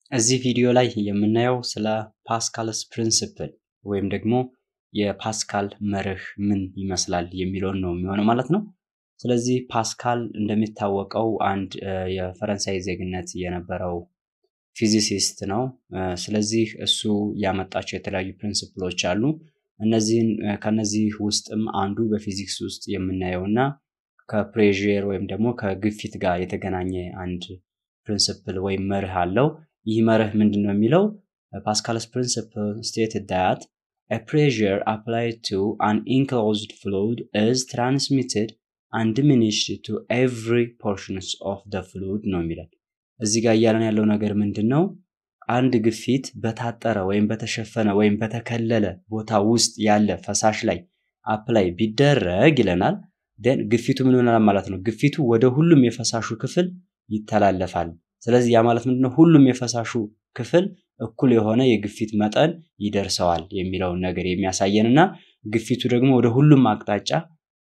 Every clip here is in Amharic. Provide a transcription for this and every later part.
እዚህ ቪዲዮ ላይ የምናየው ስለ ፓስካልስ ፕሪንሲፕል ወይም ደግሞ የፓስካል መርህ ምን ይመስላል የሚለውን ነው የሚሆነው ማለት ነው። ስለዚህ ፓስካል እንደሚታወቀው አንድ የፈረንሳይ ዜግነት የነበረው ፊዚሲስት ነው። ስለዚህ እሱ ያመጣቸው የተለያዩ ፕሪንሲፕሎች አሉ። እነዚህን ከነዚህ ውስጥም አንዱ በፊዚክስ ውስጥ የምናየው እና ከፕሬዥር ወይም ደግሞ ከግፊት ጋር የተገናኘ አንድ ፕሪንሲፕል ወይም መርህ አለው። ይህ መርህ ምንድን ነው የሚለው ፓስካልስ ፕሪንሲፕል ስቴትድ ዳት a pressure applied to an enclosed fluid is transmitted and diminished to every portions of the fluid ነው የሚለው። እዚህ ጋር እያለን ያለው ነገር ምንድን ነው? አንድ ግፊት በታጠረ ወይም በተሸፈነ ወይም በተከለለ ቦታ ውስጥ ያለ ፈሳሽ ላይ አፕላይ ቢደረግ ይለናል። ደን ግፊቱ ምን ይሆናል ማለት ነው? ግፊቱ ወደ ሁሉም የፈሳሹ ክፍል ይተላለፋል። ስለዚህ ያ ማለት ምንድነው? ሁሉም የፈሳሹ ክፍል እኩል የሆነ የግፊት መጠን ይደርሰዋል የሚለውን ነገር የሚያሳየን እና ግፊቱ ደግሞ ወደ ሁሉም አቅጣጫ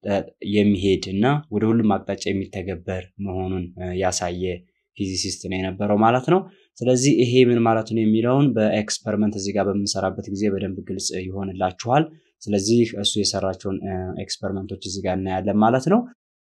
የሚሄድ እና ወደ ሁሉም አቅጣጫ የሚተገበር መሆኑን ያሳየ ፊዚሲስት ነው የነበረው ማለት ነው። ስለዚህ ይሄ ምን ማለት ነው የሚለውን በኤክስፐሪመንት እዚህ ጋር በምንሰራበት ጊዜ በደንብ ግልጽ ይሆንላችኋል። ስለዚህ እሱ የሰራቸውን ኤክስፐሪመንቶች እዚህ ጋር እናያለን ማለት ነው።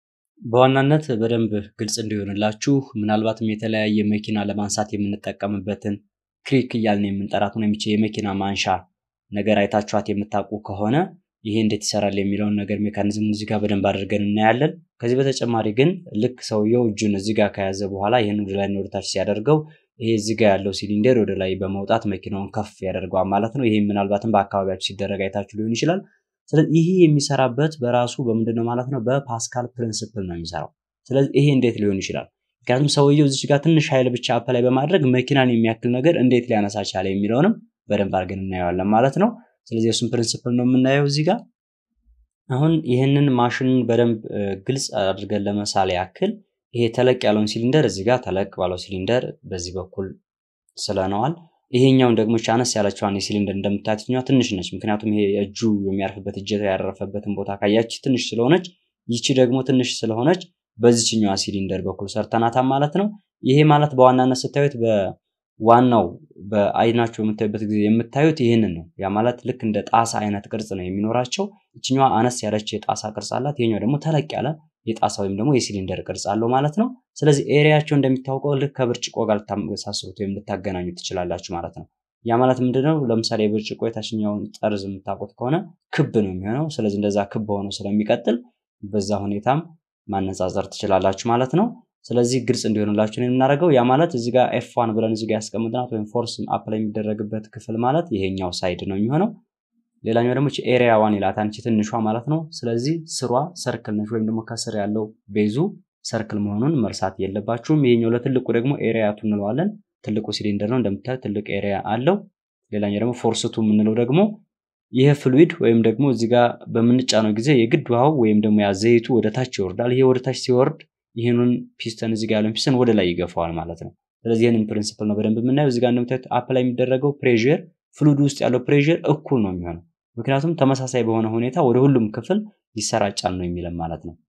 በዋናነት በደንብ ግልጽ እንዲሆንላችሁ ምናልባትም የተለያየ መኪና ለማንሳት የምንጠቀምበትን ክሪክ እያልን የምንጠራት ነው የሚችል የመኪና ማንሻ ነገር አይታችኋት የምታውቁ ከሆነ ይሄ እንዴት ይሰራል የሚለውን ነገር ሜካኒዝም እዚህ ጋር በደንብ አድርገን እናያለን። ከዚህ በተጨማሪ ግን ልክ ሰውየው እጁን እዚህ ጋር ከያዘ በኋላ ይህን ወደ ላይ ወደታች ሲያደርገው ይሄ እዚህ ጋር ያለው ሲሊንደር ወደ ላይ በመውጣት መኪናውን ከፍ ያደርገዋል ማለት ነው። ይሄ ምናልባትም በአካባቢያችሁ ሲደረግ አይታችሁ ሊሆን ይችላል። ስለዚህ ይሄ የሚሰራበት በራሱ በምንድን ነው ማለት ነው? በፓስካል ፕሪንስፕል ነው የሚሰራው። ስለዚህ ይሄ እንዴት ሊሆን ይችላል? ምክንያቱም ሰውየው እዚች ጋር ትንሽ ኃይል ብቻ አፕላይ በማድረግ መኪናን የሚያክል ነገር እንዴት ሊያነሳ ቻለ የሚለውንም በደንብ አድርገን እናየዋለን ማለት ነው። ስለዚህ እሱን ፕሪንስፕል ነው የምናየው እዚህ ጋር። አሁን ይህንን ማሽኑን በደንብ ግልጽ አድርገን ለመሳል ያክል ይሄ ተለቅ ያለውን ሲሊንደር እዚህ ጋር ተለቅ ባለው ሲሊንደር በዚህ በኩል ስለነዋል። ይሄኛውን ደግሞ አነስ ያለችዋን የሲሊንደር እንደምታዩት ትንሽ ነች። ምክንያቱም ይሄ እጁ የሚያርፍበት እጀታ ያረፈበትን ቦታ ካያች ትንሽ ስለሆነች፣ ይቺ ደግሞ ትንሽ ስለሆነች በዚችኛዋ ሲሊንደር በኩል ሰርተናታል ማለት ነው። ይሄ ማለት በዋናነት ስታዩት በዋናው በአይናችሁ የምታዩበት ጊዜ የምታዩት ይህንን ነው። ያ ማለት ልክ እንደ ጣሳ አይነት ቅርጽ ነው የሚኖራቸው። ይችኛዋ አነስ ያለች የጣሳ ቅርጽ አላት። ይሄኛው ደግሞ ተለቅ ያለ የጣሳ ወይም ደግሞ የሲሊንደር ቅርጽ አለው ማለት ነው። ስለዚህ ኤሪያቸው እንደሚታወቀው ልክ ከብርጭቆ ጋር ልታመሳስሉት ወይም ልታገናኙ ትችላላችሁ ማለት ነው። ያ ማለት ምንድነው? ለምሳሌ የብርጭቆ የታችኛውን ጠርዝ የምታውቁት ከሆነ ክብ ነው የሚሆነው። ስለዚህ እንደዛ ክብ ሆኖ ስለሚቀጥል በዛ ሁኔታም ማነጻጸር ትችላላችሁ ማለት ነው። ስለዚህ ግልጽ እንዲሆንላችሁ ነው የምናደርገው። ያ ማለት እዚህ ጋር ኤፍ ዋን ብለን እዚህ ጋር ያስቀምጥናት ወይም ፎርስ አፕላይ የሚደረግበት ክፍል ማለት ይሄኛው ሳይድ ነው የሚሆነው። ሌላኛው ደግሞ ኤሪያ ዋን ይላት አንቺ ትንሿ ማለት ነው። ስለዚህ ስሯ ሰርክል ነች ወይም ደግሞ ከስር ያለው ቤዙ ሰርክል መሆኑን መርሳት የለባችሁም። ይሄኛው ለትልቁ ደግሞ ኤሪያ ቱ እንለዋለን። ትልቁ ሲሊንደር ነው እንደምታዩት ትልቅ ኤሪያ አለው። ሌላኛው ደግሞ ፎርስቱ የምንለው ደግሞ ይሄ ፍሉይድ ወይም ደግሞ እዚህ ጋር በምንጫነው ጊዜ የግድ ውሃው ወይም ደግሞ ያ ዘይቱ ወደ ታች ይወርዳል። ይሄ ወደ ታች ሲወርድ ይህንን ፒስተን እዚህ ጋር ያለውን ፒስተን ወደ ላይ ይገፋዋል ማለት ነው። ስለዚህ ይህንን ፕሪንሲፕል ነው በደንብ የምናየው። እዚህ ጋር እንደምታዩት አፕላይ የሚደረገው ፕሬዥር ፍሉይድ ውስጥ ያለው ፕሬዥር እኩል ነው የሚሆነው ምክንያቱም ተመሳሳይ በሆነ ሁኔታ ወደ ሁሉም ክፍል ይሰራጫል ነው የሚለን ማለት ነው።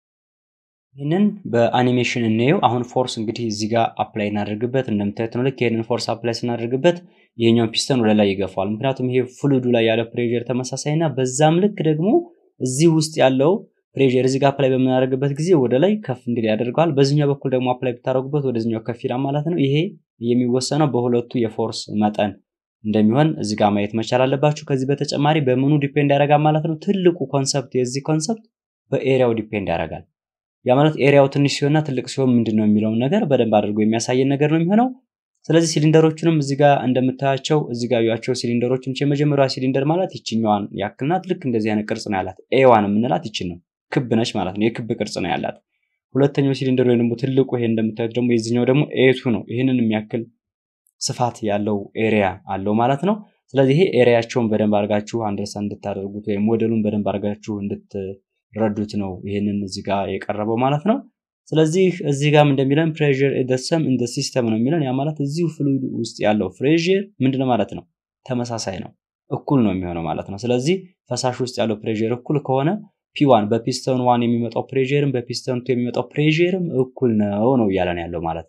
ይህንን በአኒሜሽን እናየው። አሁን ፎርስ እንግዲህ እዚህ ጋር አፕላይ እናደርግበት እንደምታዩት ነው። ልክ ይህንን ፎርስ አፕላይ ስናደርግበት ይሄኛውን ፒስተን ወደ ላይ ይገፋዋል። ምክንያቱም ይሄ ፍሉዱ ላይ ያለ ፕሬዥር ተመሳሳይ እና በዛም ልክ ደግሞ እዚህ ውስጥ ያለው ፕሬዥር እዚህ ጋር አፕላይ በምናደርግበት ጊዜ ወደ ላይ ከፍ እንዲል ያደርገዋል። በዚህኛው በኩል ደግሞ አፕላይ ብታደርጉበት ወደዚህኛው ከፍ ይላል ማለት ነው። ይሄ የሚወሰነው በሁለቱ የፎርስ መጠን እንደሚሆን እዚህ ጋር ማየት መቻል አለባችሁ። ከዚህ በተጨማሪ በምኑ ዲፔንድ ያደርጋል ማለት ነው። ትልቁ ኮንሰፕት የዚህ ኮንሰፕት በኤሪያው ዲፔንድ ያደርጋል። ያ ማለት ኤሪያው ትንሽ ሲሆንና ትልቅ ሲሆን ምንድን ነው የሚለውን ነገር በደንብ አድርጎ የሚያሳየን ነገር ነው የሚሆነው። ስለዚህ ሲሊንደሮቹንም እዚህ ጋር እንደምታያቸው እዚህ ጋር ያቸው ሲሊንደሮችን የመጀመሪያዋ ሲሊንደር ማለት ይችኛዋን ያክል ናት። ልክ እንደዚህ አይነት ቅርጽ ነው ያላት። ኤዋን የምንላት ይችን ነው። ክብ ነች ማለት ነው። የክብ ቅርጽ ነው ያላት። ሁለተኛው ሲሊንደር ወይም ደግሞ ትልቁ ይሄ እንደምታዩት ደግሞ የዚህኛው ደግሞ ኤቱ ነው። ይህንን የሚያክል ስፋት ያለው ኤሪያ አለው ማለት ነው። ስለዚህ ይሄ ኤሪያቸውን በደንብ አድርጋችሁ አንደርስታንድ እንድታደርጉት ወይም ሞዴሉን በደንብ አድርጋችሁ እንድትረዱት ነው ይሄንን እዚህ ጋር የቀረበው ማለት ነው። ስለዚህ እዚህ ጋርም እንደሚለን ፕሬዥር ደሰም እንደ ሲስተም ነው የሚለን። ያ ማለት እዚሁ ፍሉይድ ውስጥ ያለው ፕሬዥር ምንድነው ማለት ነው? ተመሳሳይ ነው፣ እኩል ነው የሚሆነው ማለት ነው። ስለዚህ ፈሳሽ ውስጥ ያለው ፕሬዥር እኩል ከሆነ ፒዋን በፒስተን ዋን የሚመጣው ፕሬዥርም በፒስተን ቱ የሚመጣው ፕሬዥርም እኩል ነው ነው እያለን ያለው ማለት ነው።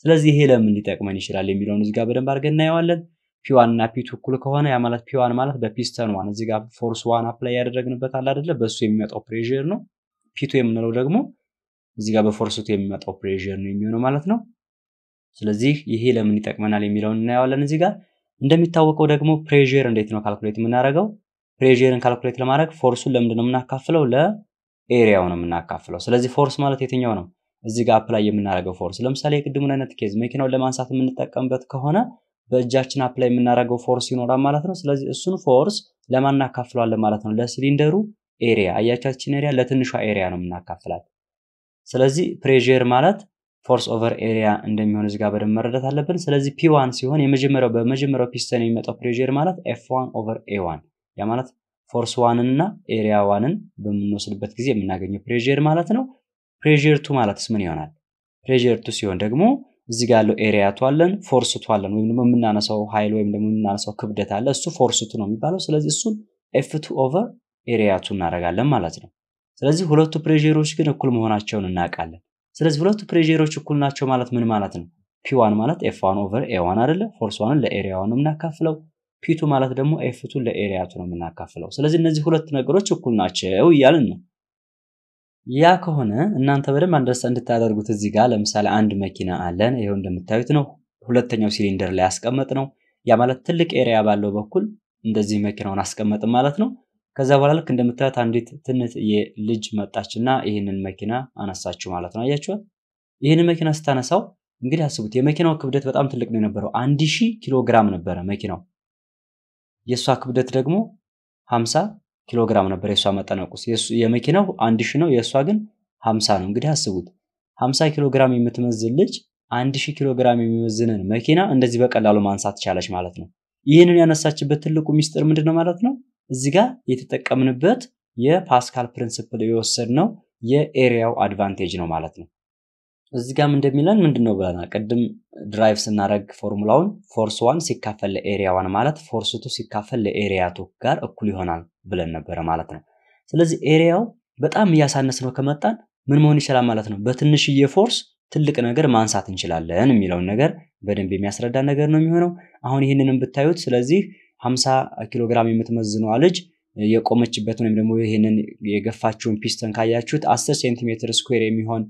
ስለዚህ ይሄ ለምን ሊጠቅመን ይችላል የሚለውን እዚህ ጋር በደንብ አድርገን እናየዋለን። ፒዋን እና ፒቱ እኩል ከሆነ ያ ማለት ፒዋን ማለት በፒስተን ዋን እዚህ ጋር ፎርስ ዋን አፕላይ ያደረግንበት አለ አይደለ? በእሱ የሚመጣው ፕሬዥር ነው። ፒቱ የምንለው ደግሞ እዚህ ጋር በፎርስቱ የሚመጣው ፕሬዥር ነው የሚሆነው ማለት ነው። ስለዚህ ይሄ ለምን ይጠቅመናል የሚለውን እናየዋለን እዚህ ጋር። እንደሚታወቀው ደግሞ ፕሬዥር እንዴት ነው ካልኩሌት የምናደርገው? ፕሬዥርን ካልኩሌት ለማድረግ ፎርሱን ለምንድን ነው የምናካፍለው? ለኤሪያው ነው የምናካፍለው። ስለዚህ ፎርስ ማለት የትኛው ነው? እዚህ ጋር አፕላይ የምናደርገው ፎርስ። ለምሳሌ የቅድሙን አይነት ኬዝ መኪናውን ለማንሳት የምንጠቀምበት ከሆነ በእጃችን አፕላይ የምናደርገው ፎርስ ይኖራል ማለት ነው። ስለዚህ እሱን ፎርስ ለማን እናካፍለዋለን ማለት ነው? ለሲሊንደሩ ኤሪያ። አያቻችን ኤሪያ ለትንሿ ኤሪያ ነው የምናካፍላት። ስለዚህ ፕሬዥር ማለት ፎርስ ኦቨር ኤሪያ እንደሚሆን እዚህ ጋር በደንብ መረዳት አለብን። ስለዚህ ፒ ዋን ሲሆን የመጀመሪያው በመጀመሪያው ፒስተን የሚመጣው ፕሬዥር ማለት ኤፍ ዋን ኦቨር ኤ ዋን ያ ማለት ፎርስ ዋንን እና ኤሪያ ዋንን በምንወስድበት ጊዜ የምናገኘው ፕሬዥር ማለት ነው። ፕሬዥር ቱ ማለትስ ምን ይሆናል? ፕሬዥር ቱ ሲሆን ደግሞ እዚህ ጋር ያለው ኤሪያ ቱ አለን፣ ፎርስ ቱ አለን፣ ወይም ደግሞ የምናነሳው ኃይል ወይም ደግሞ የምናነሳው ክብደት አለ። እሱ ፎርስ ቱ ነው የሚባለው። ስለዚህ እሱን ኤፍ ቱ ኦቨር ኤሪያ ቱ እናደርጋለን ማለት ነው። ስለዚህ ሁለቱ ፕሬዥሮች ግን እኩል መሆናቸውን እናውቃለን። ስለዚህ ሁለቱ ፕሬዥሮች እኩል ናቸው ማለት ምን ማለት ነው? ፒ ዋን ማለት ኤፍ ዋን ኦቨር ኤ ዋን አይደለ? ፎርስ ዋንን ለኤሪያ ዋን ነው የምናካፍለው። ፒቱ ማለት ደግሞ ኤፍ ቱ ለኤሪያ ቱ ነው የምናካፍለው። ስለዚህ እነዚህ ሁለት ነገሮች እኩል ናቸው እያልን ነው። ያ ከሆነ እናንተ በደንብ አንደርሳ እንድታደርጉት እዚህ ጋር ለምሳሌ አንድ መኪና አለን። ይኸው እንደምታዩት ነው። ሁለተኛው ሲሊንደር ላይ ያስቀመጥ ነው። ያ ማለት ትልቅ ኤሪያ ባለው በኩል እንደዚህ መኪናውን አስቀመጥን ማለት ነው። ከዛ በኋላ ልክ እንደምታዩት አንዲት ትንት የልጅ መጣችና ይህንን መኪና አነሳችሁ ማለት ነው። አያችኋት? ይህንን መኪና ስታነሳው እንግዲህ አስቡት፣ የመኪናው ክብደት በጣም ትልቅ ነው የነበረው። አንድ ሺህ ኪሎ ግራም ነበረ መኪናው። የእሷ ክብደት ደግሞ 50 ኪሎ ግራም ነበር የእሷ መጠነቁስ። የመኪናው አንድ ሺህ ነው፣ የእሷ ግን 50 ነው። እንግዲህ አስቡት 50 ኪሎ ግራም የምትመዝን ልጅ አንድ ሺህ ኪሎ ግራም የሚመዝንን መኪና እንደዚህ በቀላሉ ማንሳት ቻለች ማለት ነው። ይህንን ያነሳችበት ትልቁ ሚስጥር ምንድን ነው ማለት ነው? እዚህ ጋር የተጠቀምንበት የፓስካል ፕሪንስፕል የወሰድነው የኤሪያው አድቫንቴጅ ነው ማለት ነው። እዚህ ጋም እንደሚለን ምንድን ነው ብለናል? ቅድም ድራይቭ ስናደረግ ፎርሙላውን ፎርስ ዋን ሲካፈል ለኤሪያ ዋን ማለት ፎርስ ቱ ሲካፈል ለኤሪያ ቱ ጋር እኩል ይሆናል ብለን ነበረ ማለት ነው። ስለዚህ ኤሪያው በጣም እያሳነስ ነው ከመጣን ምን መሆን ይችላል ማለት ነው? በትንሽዬ ፎርስ ትልቅ ነገር ማንሳት እንችላለን የሚለውን ነገር በደንብ የሚያስረዳ ነገር ነው የሚሆነው። አሁን ይህንንም ብታዩት ስለዚህ 50 ኪሎ ግራም የምትመዝነዋ ልጅ የቆመችበትን ወይም ደግሞ ይህንን የገፋችውን ፒስተን ካያችሁት 10 ሴንቲሜትር ስኩዌር የሚሆን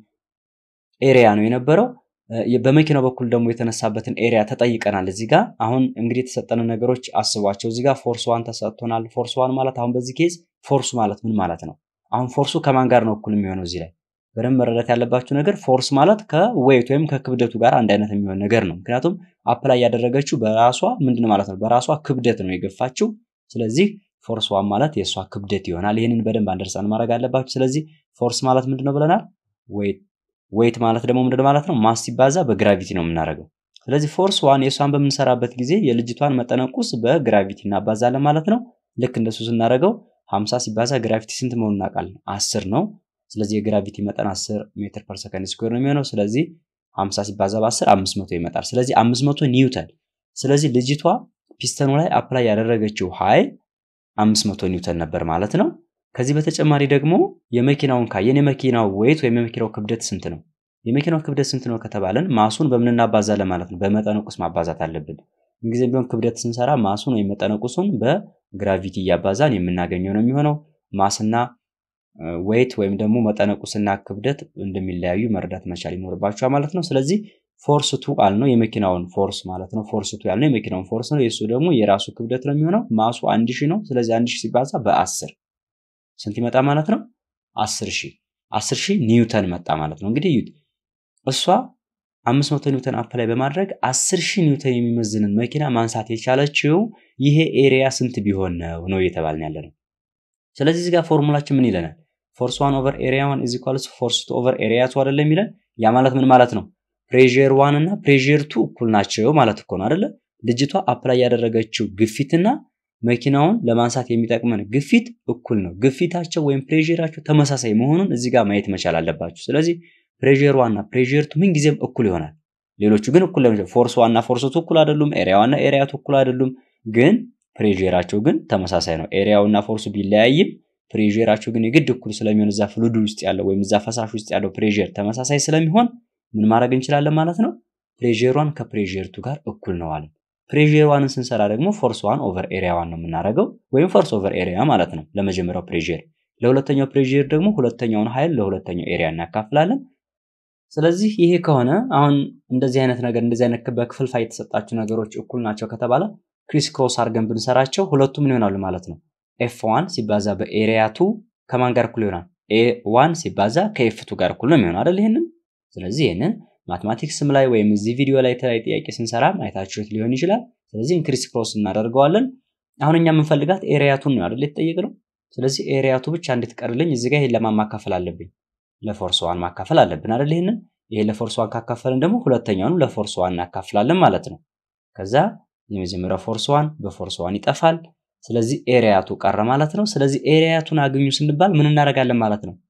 ኤሪያ ነው የነበረው። በመኪናው በኩል ደግሞ የተነሳበትን ኤሪያ ተጠይቀናል። እዚህ ጋር አሁን እንግዲህ የተሰጠንን ነገሮች አስቧቸው። እዚህ ጋር ፎርስ ዋን ተሰጥቶናል። ፎርስ ዋን ማለት አሁን በዚህ ኬዝ ፎርሱ ማለት ምን ማለት ነው? አሁን ፎርሱ ከማን ጋር ነው እኩል የሚሆነው? እዚህ ላይ በደንብ መረዳት ያለባችሁ ነገር ፎርስ ማለት ከዌይት ወይም ከክብደቱ ጋር አንድ አይነት የሚሆን ነገር ነው። ምክንያቱም አፕላይ ያደረገችው በራሷ ምንድን ማለት ነው? በራሷ ክብደት ነው የገፋችው። ስለዚህ ፎርስ ዋን ማለት የእሷ ክብደት ይሆናል። ይህንን በደንብ አንደርሳን ማድረግ አለባችሁ። ስለዚህ ፎርስ ማለት ምንድን ነው ብለናል? ዌይት ዌይት ማለት ደግሞ ምንድን ማለት ነው? ማስ ሲባዛ በግራቪቲ ነው የምናደርገው። ስለዚህ ፎርስ ዋን የእሷን በምንሰራበት ጊዜ የልጅቷን መጠነቁስ በግራቪቲ እናባዛለን ማለት ነው። ልክ እንደሱ ስናደርገው 50 ሲባዛ ግራቪቲ ስንት መሆኑን እናውቃለን? አስር ነው። ስለዚህ የግራቪቲ መጠን 10 ሜትር ፐር ሰከንድ ስኩዌር ነው የሚሆነው። ስለዚህ 50 ሲባዛ በ10 500 ይመጣል። ስለዚህ 500 ኒውተን። ስለዚህ ልጅቷ ፒስተኑ ላይ አፕላይ ያደረገችው ኃይል 500 ኒውተን ነበር ማለት ነው። ከዚህ በተጨማሪ ደግሞ የመኪናውን ካየን የመኪናው ዌይት ወይም የመኪናው ክብደት ስንት ነው? የመኪናው ክብደት ስንት ነው ከተባለን ማሱን በምን እናባዛለን ማለት ነው? በመጠነቁስ ማባዛት አለብን። ምንጊዜም ቢሆን ክብደት ስንሰራ ማሱን ወይም መጠነቁሱን በግራቪቲ እያባዛን የምናገኘው ነው የሚሆነው። ማስና ዌይት ወይም ደግሞ መጠነቁስና ክብደት እንደሚለያዩ መረዳት መቻል ይኖርባቸዋል ማለት ነው። ስለዚህ ፎርስ ቱ አልነው የመኪናውን ፎርስ ማለት ነው። ፎርስ ቱ ያልነው የመኪናውን ፎርስ ነው። የእሱ ደግሞ የራሱ ክብደት ነው የሚሆነው። ማሱ አንድ ሺህ ነው። ስለዚህ አንድ ሺህ ሲባዛ በአስር ስንት ይመጣ ማለት ነው? አስር ሺህ አስር ሺህ ኒውተን መጣ ማለት ነው። እንግዲህ እዩት እሷ አምስት መቶ ኒውተን አፕላይ በማድረግ አስር ሺህ ኒውተን የሚመዝንን መኪና ማንሳት የቻለችው ይሄ ኤሪያ ስንት ቢሆን ነው ነው እየተባልን ያለ ነው። ስለዚህ እዚህ ጋር ፎርሙላችን ምን ይለናል? ፎርስ ዋን ኦቨር ኤሪያ ዋን ኢዝ ኢኳልስ ፎርስ ቱ ኦቨር ኤሪያ ቱ አይደለ የሚለን። ያ ማለት ምን ማለት ነው? ፕሬዥር ዋን እና ፕሬዥር ቱ እኩል ናቸው ማለት እኮ ነው አይደለ? ልጅቷ አፕላይ ያደረገችው ግፊትና መኪናውን ለማንሳት የሚጠቅመን ግፊት እኩል ነው። ግፊታቸው ወይም ፕሬዥራቸው ተመሳሳይ መሆኑን እዚህ ጋር ማየት መቻል አለባችሁ። ስለዚህ ፕሬዥር ዋና ፕሬዥር ቱ ምን ጊዜም እኩል ይሆናል። ሌሎቹ ግን እኩል ለምሳሌ ፎርስ ዋና ፎርስ ቱ እኩል አይደሉም። ኤሪያ ዋና ኤሪያ ቱ እኩል አይደሉም። ግን ፕሬዥራቸው ግን ተመሳሳይ ነው። ኤሪያውና ፎርሱ ቢለያይም ፕሬዥራቸው ግን የግድ እኩል ስለሚሆን እዛ ፍሉድ ውስጥ ያለው ወይም እዛ ፈሳሽ ውስጥ ያለው ፕሬዥር ተመሳሳይ ስለሚሆን ምን ማድረግ እንችላለን ማለት ነው? ፕሬር ዋን ከፕሬር ቱ ጋር እኩል ነው አለን። ፕሬር ዋንን ስንሰራ ደግሞ ፎርስ ዋን ኦቨር ኤሪያ ዋን ነው የምናደርገው ወይም ፎርስ ኦቨር ኤሪያ ማለት ነው ለመጀመሪያው ፕሬር። ለሁለተኛው ፕሬር ደግሞ ሁለተኛውን ኃይል ለሁለተኛው ኤሪያ እናካፍላለን። ስለዚህ ይሄ ከሆነ አሁን እንደዚህ አይነት ነገር እንደዚህ አይነት በክፍልፋይ የተሰጣቸው ነገሮች እኩል ናቸው ከተባለ ክሪስ ክሮስ አድርገን ብንሰራቸው ሁለቱ ምን ይሆናሉ ማለት ነው። ኤፍ ዋን ሲባዛ በኤሪያ ቱ ከማን ጋር እኩል ይሆናል? ኤ ዋን ሲባዛ ከኤፍ ቱ ጋር እኩል ነው የሚሆን አይደል? ይህንን ስለዚህ ይህንን ማትማቲክስም ላይ ወይም እዚህ ቪዲዮ ላይ የተለያዩ ጥያቄ ስንሰራ አይታችሁት ሊሆን ይችላል። ስለዚህ ክሪስ ክሮስ እናደርገዋለን። አሁን እኛ የምንፈልጋት ኤሪያቱን ነው አይደል የተጠየቅነው። ስለዚህ ኤሪያቱ ብቻ እንድትቀርልኝ እዚህ ጋር ይሄን ለማን ማካፈል አለብኝ? ለፎርስ ዋን ማካፈል አለብን አይደል? ይሄንን ይሄ ለፎርስ ዋን ካካፈልን ደግሞ ሁለተኛውንም ለፎርስ ዋን እናካፍላለን ማለት ነው። ከዛ የመጀመሪያው ፎርስ ዋን በፎርስ ዋን ይጠፋል። ስለዚህ ኤሪያቱ ቀረ ማለት ነው። ስለዚህ ኤሪያቱን አግኙ ስንባል ምን እናደርጋለን ማለት ነው?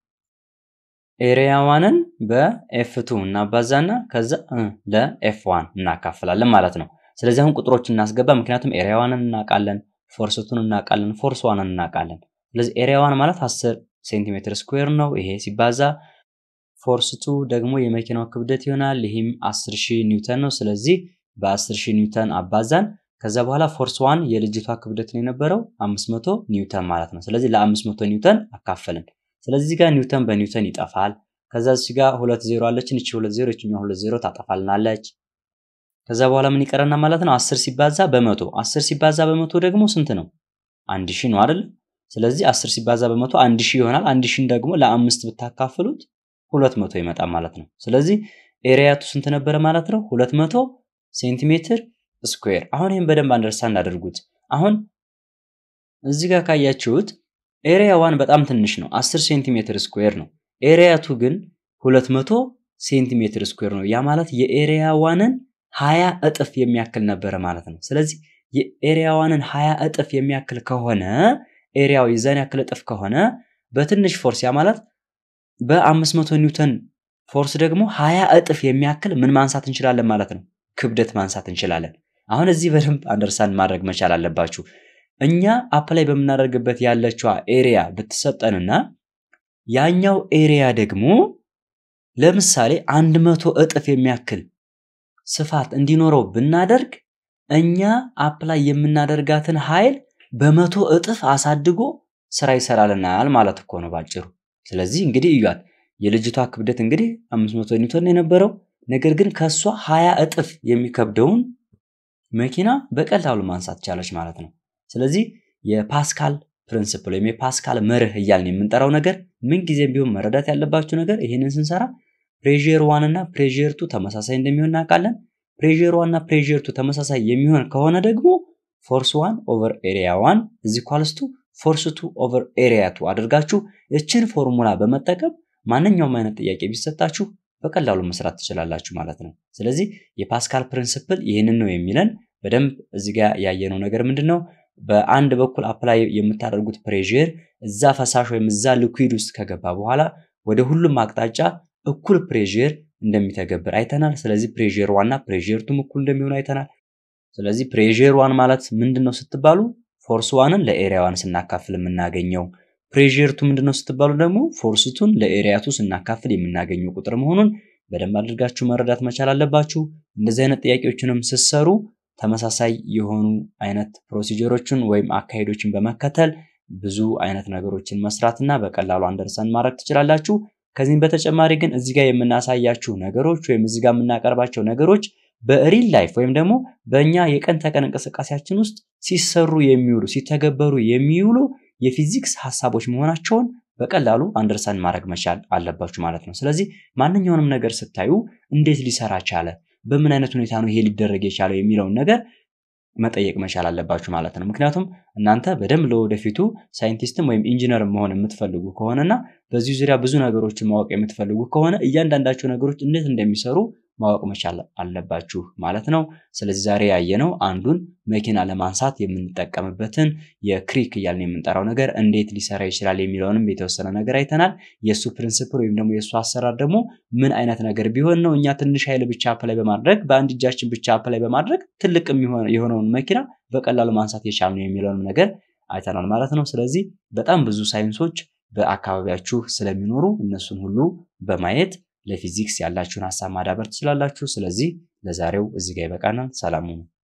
ኤሪያ ዋንን በኤፍ ቱ እናባዛና ከዛ ለኤፍ ዋን እናካፍላለን ማለት ነው። ስለዚህ አሁን ቁጥሮች እናስገባ። ምክንያቱም ኤሪያ ዋንን እናውቃለን፣ ፎርስ ቱን እናውቃለን፣ ፎርስ ዋንን እናውቃለን። ስለዚህ ኤሪያ ዋን ማለት 10 ሴንቲሜትር ስኩዌር ነው። ይሄ ሲባዛ ፎርስ ቱ ደግሞ የመኪናው ክብደት ይሆናል። ይህም 10 ሺህ ኒውተን ነው። ስለዚህ በ10 ሺህ ኒውተን አባዛን። ከዛ በኋላ ፎርስ ዋን የልጅቷ ክብደት ነው የነበረው 500 ኒውተን ማለት ነው። ስለዚህ ለ500 ኒውተን አካፈልን። ስለዚህ ጋር ኒውተን በኒውተን ይጠፋል። ከዛ እዚህ ጋር ሁለት ዜሮ አለችን። እቺ ሁለት ዜሮ እቺኛው ሁለት ዜሮ ታጠፋልናለች። ከዛ በኋላ ምን ይቀረና ማለት ነው 10 ሲባዛ በመቶ 10 ሲባዛ በመቶ ደግሞ ስንት ነው? አንድ ሺህ ነው አይደል? ስለዚህ 10 ሲባዛ በመቶ አንድ ሺህ ይሆናል። አንድ ሺህን ደግሞ ለአምስት ብታካፍሉት ሁለት መቶ ይመጣል ማለት ነው። ስለዚህ ኤሪያቱ ስንት ነበረ ማለት ነው? ሁለት መቶ ሴንቲሜትር ስኩዌር። አሁን ይህን በደንብ አንደርስታንድ አድርጉት። አሁን እዚህ ጋር ካያችሁት ኤሪያ ዋን በጣም ትንሽ ነው፣ 10 ሴንቲሜትር ስኩዌር ነው። ኤሪያቱ ግን 200 ሴንቲሜትር ስኩዌር ነው። ያ ማለት የኤሪያ ዋንን 20 እጥፍ የሚያክል ነበረ ማለት ነው። ስለዚህ የኤሪያ ዋንን 20 እጥፍ የሚያክል ከሆነ ኤሪያው የዛን ያክል እጥፍ ከሆነ በትንሽ ፎርስ ያ ማለት በ500 ኒውተን ፎርስ ደግሞ 20 እጥፍ የሚያክል ምን ማንሳት እንችላለን ማለት ነው? ክብደት ማንሳት እንችላለን። አሁን እዚህ በደንብ አንደርስታንድ ማድረግ መቻል አለባችሁ። እኛ አፕላይ በምናደርግበት ያለችዋ ኤሪያ ብትሰጠንና ያኛው ኤሪያ ደግሞ ለምሳሌ 100 እጥፍ የሚያክል ስፋት እንዲኖረው ብናደርግ እኛ አፕላይ የምናደርጋትን ኃይል በመቶ እጥፍ አሳድጎ ስራ ይሰራልናል ማለት እኮ ነው ባጭሩ። ስለዚህ እንግዲህ እዩት የልጅቷ ክብደት እንግዲህ 500 ኒውተን የነበረው ነገር ግን ከሷ 20 እጥፍ የሚከብደውን መኪና በቀላሉ ማንሳት ቻለች ማለት ነው። ስለዚህ የፓስካል ፕሪንስፕል ወይም የፓስካል መርህ እያልን የምንጠራው ነገር ምንጊዜም ቢሆን መረዳት ያለባችሁ ነገር ይህንን ስንሰራ ፕሬር ዋን እና ፕሬር ቱ ተመሳሳይ እንደሚሆን እናውቃለን። ፕሬር ዋን እና ፕሬር ቱ ተመሳሳይ የሚሆን ከሆነ ደግሞ ፎርስ ዋን ኦቨር ኤሪያ ዋን እዚህ ኳልስቱ ፎርስ ቱ ኦቨር ኤሪያ ቱ አድርጋችሁ እችን ፎርሙላ በመጠቀም ማንኛውም አይነት ጥያቄ ቢሰጣችሁ በቀላሉ መስራት ትችላላችሁ ማለት ነው። ስለዚህ የፓስካል ፕሪንስፕል ይህንን ነው የሚለን። በደንብ እዚህ ጋር ያየነው ነገር ምንድን ነው? በአንድ በኩል አፕላይ የምታደርጉት ፕሬር እዛ ፈሳሽ ወይም እዛ ሊኩዊድ ውስጥ ከገባ በኋላ ወደ ሁሉም አቅጣጫ እኩል ፕሬር እንደሚተገብር አይተናል። ስለዚህ ፕሬር ዋንና ፕሬር ቱም እኩል እንደሚሆኑ አይተናል። ስለዚህ ፕሬር ዋን ማለት ምንድን ነው ስትባሉ ፎርስ ዋንን ለኤሪያ ዋን ስናካፍል የምናገኘው ፕሬር ቱ ምንድነው ስትባሉ ደግሞ ፎርስ ቱን ለኤሪያ ቱ ስናካፍል የምናገኘው ቁጥር መሆኑን በደንብ አድርጋችሁ መረዳት መቻል አለባችሁ። እንደዚህ አይነት ጥያቄዎችንም ስትሰሩ ተመሳሳይ የሆኑ አይነት ፕሮሲጀሮችን ወይም አካሄዶችን በመከተል ብዙ አይነት ነገሮችን መስራትና በቀላሉ አንደርሰን ማድረግ ትችላላችሁ። ከዚህም በተጨማሪ ግን እዚህ ጋር የምናሳያችሁ ነገሮች ወይም እዚህ ጋር የምናቀርባቸው ነገሮች በሪል ላይፍ ወይም ደግሞ በእኛ የቀን ተቀን እንቅስቃሴያችን ውስጥ ሲሰሩ የሚውሉ ሲተገበሩ የሚውሉ የፊዚክስ ሀሳቦች መሆናቸውን በቀላሉ አንደርሳንድ ማድረግ መቻል አለባችሁ ማለት ነው። ስለዚህ ማንኛውንም ነገር ስታዩ እንዴት ሊሰራ ቻለ፣ በምን አይነት ሁኔታ ነው ይሄ ሊደረግ የቻለው የሚለውን ነገር መጠየቅ መቻል አለባችሁ ማለት ነው። ምክንያቱም እናንተ በደንብ ለወደፊቱ ሳይንቲስትም ወይም ኢንጂነር መሆን የምትፈልጉ ከሆነና በዚህ ዙሪያ ብዙ ነገሮችን ማወቅ የምትፈልጉ ከሆነ እያንዳንዳቸው ነገሮች እንዴት እንደሚሰሩ ማወቅ መቻል አለባችሁ ማለት ነው። ስለዚህ ዛሬ ያየነው አንዱን መኪና ለማንሳት የምንጠቀምበትን የክሪክ እያልን የምንጠራው ነገር እንዴት ሊሰራ ይችላል የሚለውንም የተወሰነ ነገር አይተናል። የእሱ ፕሪንስፕል ወይም ደግሞ የእሱ አሰራር ደግሞ ምን አይነት ነገር ቢሆን ነው እኛ ትንሽ ኃይል ብቻ አፕላይ በማድረግ በአንድ እጃችን ብቻ አፕላይ በማድረግ ትልቅ የሆነውን መኪና በቀላሉ ማንሳት የቻልነው የሚለውንም ነገር አይተናል ማለት ነው። ስለዚህ በጣም ብዙ ሳይንሶች በአካባቢያችሁ ስለሚኖሩ እነሱን ሁሉ በማየት ለፊዚክስ ያላችሁን ሀሳብ ማዳበር ትችላላችሁ። ስለዚህ ለዛሬው እዚህ ጋር ይበቃናል። ሰላም ሁኑ።